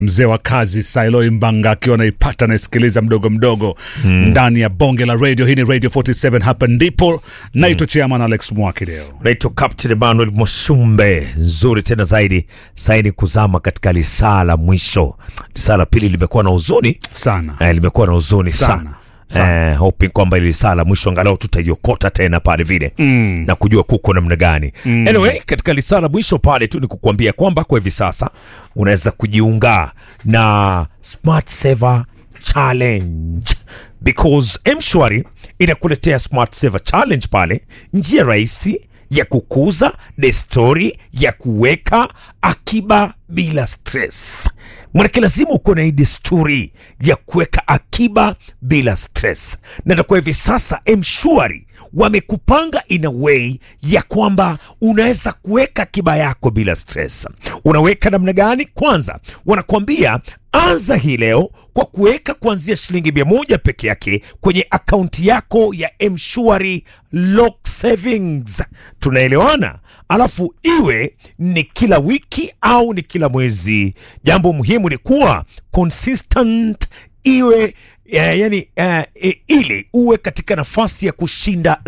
mzee wa kazi Sailoi Mbanga akiwa anaipata naisikiliza mdogo mdogo ndani ya bonge la radio. Hii ni Radio 47, hapa ndipo naitwa Chairman Alex Mwakideo. naitwa Captain Emmanuel Moshumbe. Nzuri tena zaidi saini kuzama katika lisaa la mwisho. Lisaa la pili limekuwa na huzuni Sana. eh, limekuwa na huzuni Sana. sana, Sana. Eh, hoping kwamba ili saa la mwisho angalau tutaiokota tena pale vile Mm. na kujua kuko namna gani. Anyway, katika lisaa la mwisho pale tu ni kukuambia kwamba kwa hivi sasa unaweza kujiunga na Smart Saver Challenge because Mshwari inakuletea Smart Saver Challenge pale, njia rahisi ya kukuza desturi ya kuweka akiba bila stress. Mwanake lazima uko na hii desturi ya kuweka akiba bila stress, na kwa hivi sasa Mshwari wamekupanga in a way ya kwamba unaweza kuweka akiba yako bila stress. Unaweka namna gani? Kwanza wanakuambia anza hii leo kwa kuweka kuanzia shilingi mia moja peke yake kwenye akaunti yako ya Mshwari Lock Savings. Tunaelewana? Alafu iwe ni kila wiki au ni kila mwezi. Jambo muhimu ni kuwa consistent, iwe eh, yani eh, eh, ili uwe katika nafasi ya kushinda